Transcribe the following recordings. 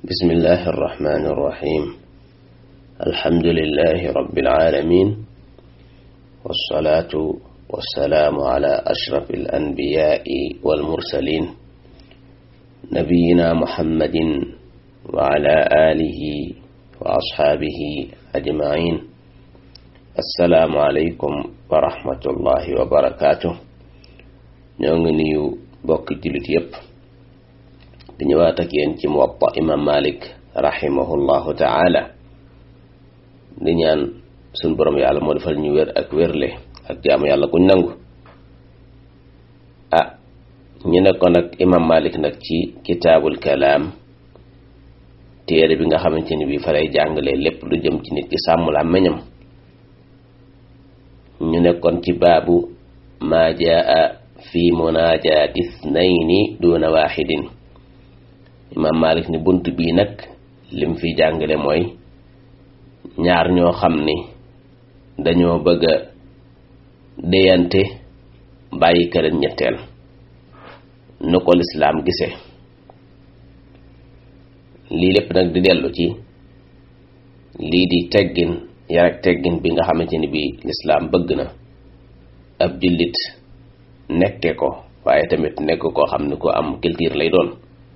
بسم الله الرحمن الرحيم الحمد لله رب العالمين والصلاة والسلام على أشرف الأنبياء والمرسلين نبينا محمد وعلى آله وأصحابه أجمعين السلام عليكم ورحمة الله وبركاته نيو بوك جلت يب di ñëwaat ak yéen ci muwatta imam malik rahimahullahu taala di ñaan suñ borom yàlla moo defal ñu wér ak wérle ak jaamu yàlla kuñ nangu ah ñu nekkoon ak imam malik nag ci kitaabul kalaam téere bi nga xamante ni bi fa lay jàngale lépp lu jëm ci nit ki sàmm la meñam ñu nekkoon ci baabu maa jaa fi munaajaati ithnayni duna waxidin imam malik ni bunt bii nag lim fi jàngale mooy ñaar ñoo xam ni dañoo bëgg a déyante bàyyi këleen ñetteel nu ko lislaam gise lii lépp nag di dellu ci lii di teggin yar ak teggin bi nga xamante ni bi lislaam bëgg na ab jullit nekke ko waaye tamit nekk koo xam ni ko am culture lay doon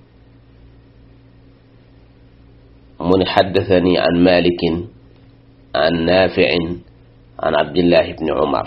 mu ni xaddathani an malikin an nafiin an abdillahi ibni umar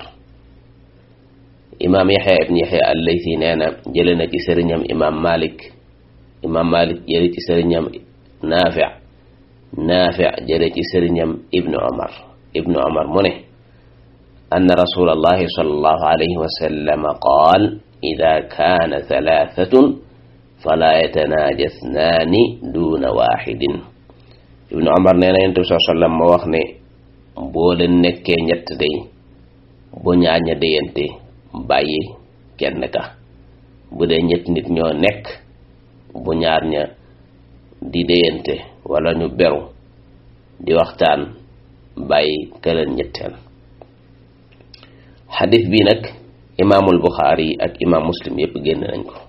imaam yaxya ibni yaxya allaysi nee na jële na ci sëriñam imaam malik imaam malik jële ci sëriñam nafi nafi jële ci sëriñam ibni umar ibni umar mu ne anna rasul allahi sallallahu alayhi wa sallam qaal ida kaana thalathatun fala yatanajasnaani duna waxidin ibnu omar nee na yonent bi saa sallam ma wax ne boo leen nekkee ñett day bu ñaar ña déyante bàyyi kenn ka bu dee ñett nit ñoo nekk bu ñaar ña di déyante wala ñu beru di waxtaan bàyyi këleen ñetteel xadis bi nag imaamul buxaari ak imaam muslim yépp génn nañ ko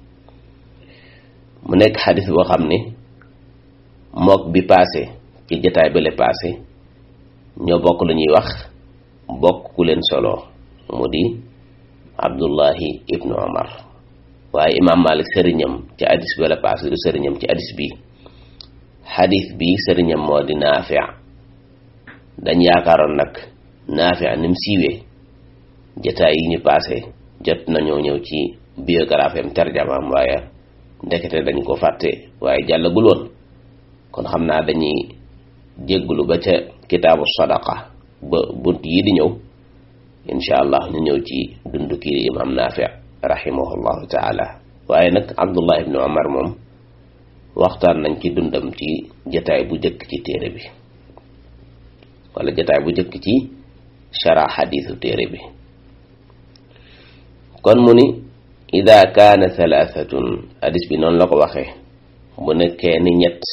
mu nekk xadis boo xam ne mook bi paase ci jataay bale paase ñoo bokk lu ñuy wax bokk ku leen solo mu di abdullahi ibnu omar waaye imaam malik sëriñam ci hadis bale paase du sëriñam ci hadis bi hadis bi sëriñam moo di naafi dañ yaakaaroon nag naafi ni mu siiwee jataay yi ñu paase jot nañoo ñëw ci biographie am tarjamaam waaye ndekete dañ ko fàtte waaye jàllagul woon kon xam naa dañuy jégglu ba ca kitaabu sadaqa ba bunt yi di ñëw insha allah ñu ñëw ci dundu kii imam naafi rahimahullahu taala waaye nag abdullah ibnu omar moom waxtaan nañ ci dundam ci jataay bu jëkk ci téere bi wala jataay bu jëkk ci shara xadiisu téere bi kon mu ni ida kaana thalathatun hadis bi noonu la ko waxee bu nekkee ni ñett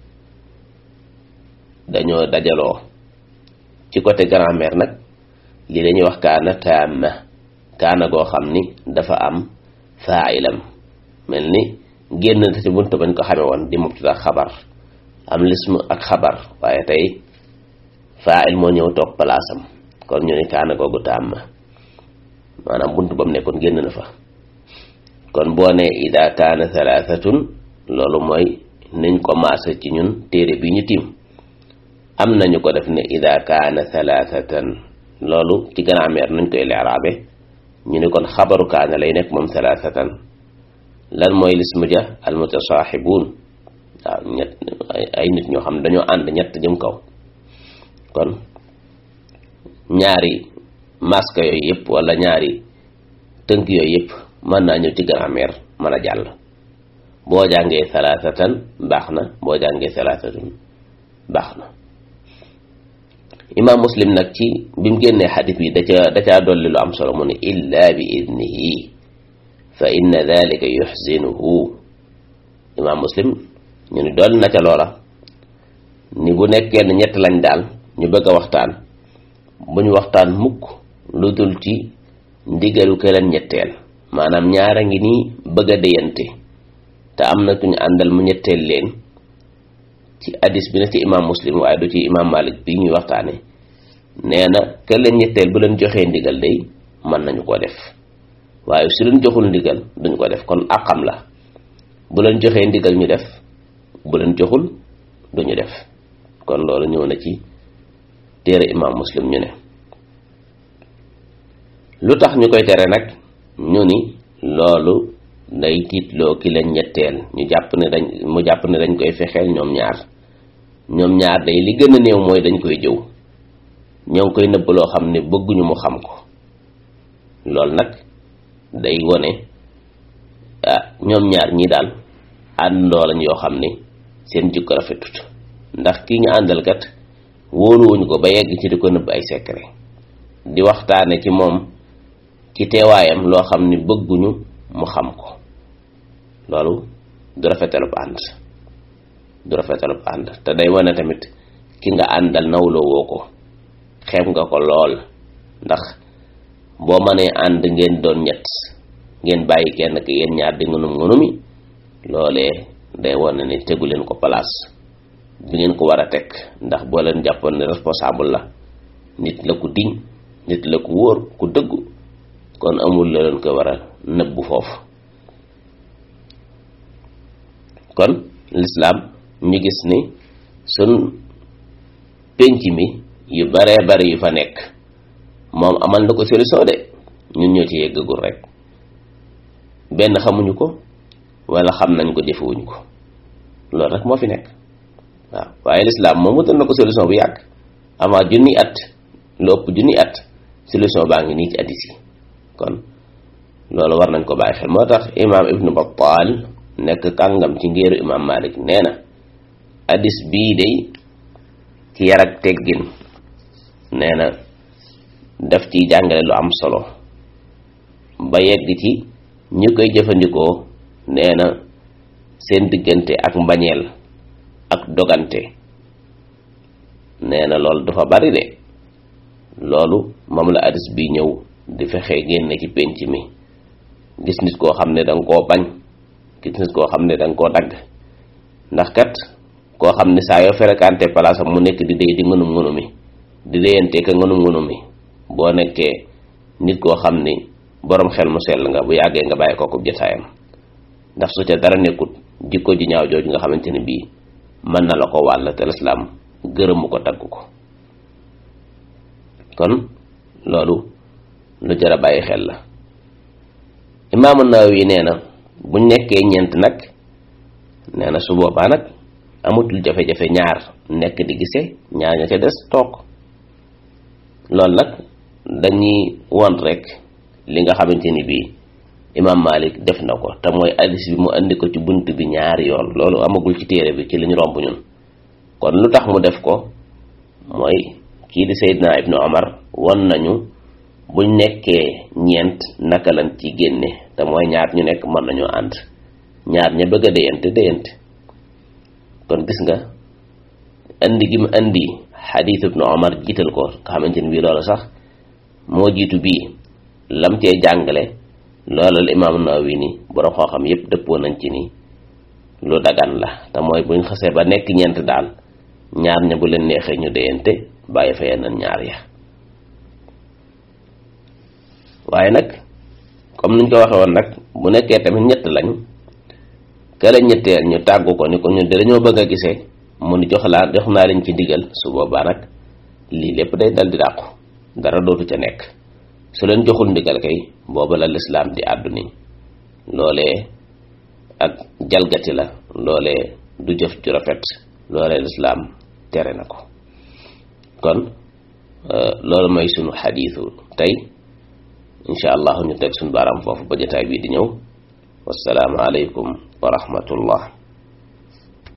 dañoo dajaloo ci côté grammaire nag lii dañuy wax kaana taama kaana goo xam ni dafa am faailam mel ni génn na ci buntu bañ ko xame woon di mubtada xabar am lism ak xabar waaye tey faail moo ñëw toog palaasam kon ñu ni kaana googu taama maanaam buntu ba mu nekkoon génn na fa kon boo ne ida kaana thalathatun loolu mooy niñ ko maase ci ñun téere bi ñu tiim am nañu ko def ne ida kaana thalathatan loolu ci grammaire nañ koy leeraabe ñu ne kon xabaru kaana lay nekk moom thalathatan lan mooy lismu ja al mutasaaxibuun waaw ñett ay nit ñoo xam dañoo ànd ñett jëm kaw kon ñaari masque yooyu yëpp wala ñaari tënk yooyu yëpp mën naa ñëw ci grammaire mën a jàll boo jàngee thalathatan baax na boo jàngee thalathatun baax na imaam muslim nag ci bi mu génnee xadis bi da ca da caa dolli lu am solo mu ne illa bi idnihi fa inna dalika yuxzinuhu imaam muslim ñu ni dolli na ca loola ni bu nekkee ne ñett lañ daal ñu bëgg a waxtaan bu ñu waxtaan mukk lu dul ci ndigalu këleen ñetteel maanaam ñaara ngi nii bëgg a déyante te am na ku ñu àndal mu ñetteel leen ci hadis bi na ci imam muslim waaye du ci imam malik bi ñuy waxtaane nee na ke leen ñetteel bu leen joxee ndigal day mën nañu ko def waaye su leen joxul ndigal duñ ko def kon àqam la bu leen joxee ndigal ñu def bu leen joxul duñu def kon loolu ñëw na ci téere imam muslim ñu ne lu tax ñu koy tere nag ñu ni loolu day tiitloo ki leen ñetteel ñu jàpp ne dañ mu jàpp ne dañ koy fexeel ñoom ñaar ñoom ñaar day li gën a néew mooy dañ koy jëw ñoo ngi koy nëbb loo xam ne bëgguñu mu xam ko loolu nag day wone ah ñoom ñaar ñi daal àndandoo lañ yoo xam ne seen jikko rafetut ndax kii ñu àndal kat wóoluwuñ ko ba yegg ci di ko nëbb ay secret di waxtaane ci moom ci teewaayam loo xam ne bëgguñu mu xam ko loolu du rafetalub ànd du rafetalub ànd te day wane tamit ki nga àndal nawloo woo ko xeeb nga ko lool ndax boo mënee ànd ngeen doon ñett ngeen bàyyi kenn ki yéen ñaar di ngunum ngunumi loolee day wane ne tegu leen ko place bi ngeen ko war a teg ndax boo leen jàppoon ne responsable la nit la ku diñ nit la ku wóor ku dëggu kon amul la leen ko war a nëbbu foofu kon lislaam ñu gis ni sun pénc mi yu baree bari yu fa nekk moom amal na ko solution de ñun ñoo ci yeggagul rek benn xamuñu ko wala xam nañ ko jëfewuñu ko loolu rek moo fi nekk waaw waaye lislaam moom wutal na ko solution bu yàgg avant junni at lu ëpp junni at solution baa ngi nii ci addis yi kon loolu war nañ ko bàyyi xel moo tax imaam ibnu Battal nekk kàngam ci ngéeru imaam Malik nee na addis bii day ci yar ak teggin nee na daf ciy jàngale lu am solo ba yegg ci ñi koy jëfandikoo nee na seen diggante ak mbañeel ak dogante nee na loolu dafa bari de loolu moom la addis bi ñëw di fexe génne ci pénc mi gis nit koo xam ne danga koo bañ gis nit koo xam ne danga koo dagg ndax kat koo xam ne saa yoo fréquenté place am mu nekk di déy di ngunum ngunumi di déyante ka ngunum ngunumi boo nekkee nit koo xam ni boroom xel mu sell nga bu yàggee nga bàyyi kooku jotaayam ndax su ca dara nekkut jikko ji ñaaw jooju nga xamante ne bii mën na la ko wàll te lislaam gërëmu ko tagg ko kon loolu lu jar a bàyyi xel la imaamu Nawawi nee na buñ nekkee ñeent nag nee na su boobaa nag amatul jafe-jafe ñaar nekk di gise ñaar ña ca des toog loolu nag dañuy won rek li nga xamante ni bii imaam Malik def na ko te mooy hadis bi mu andi ko ci bunt bi ñaari yoon loolu amagul ci téere bi ci li ñu romb ñun kon lu tax mu def ko mooy kii di Seydina Ibnu Omar won nañu buñ nekkee ñeent naka lañ ci génne te mooy ñaar ñu nekk mën nañoo ànd ñaar ña bëgg a déyante déyante kon gis nga indi gi mu indi xadiis Ibnu Omar jiital ko nga xamante ni bii loolu sax moo jiitu bii lam cee jàngale loolu la imaam Nawawi ni borom xoo xam yépp dëppoo nañ ci ni lu dagan la te mooy buñ xasee ba nekk ñeent daal ñaar ña bu leen neexee ñu déyante bàyyi fa yeneen ñaar ya waaye nag comme niñ ko waxe woon nag bu nekkee tamit ñett lañ kële ñetteel ñu tàggu ko ni ko ñun de dañoo bëgg a gisee mu ni jox laa jox naa leen ci digal su boobaa nag lii lépp day dal di dàqu dara dootu ca nekk su leen joxul ndigal kay booba la lislaam di àddu ni loolee ak jalgati la loolee du jëf ju rafet loolee lislaam tere na ko kon loolu mooy sunu xadiisu tey incha allah ñu teg sunu baaraam foofu ba jotaay bii di ñëw wassalaamu aleykum wa rahmatullah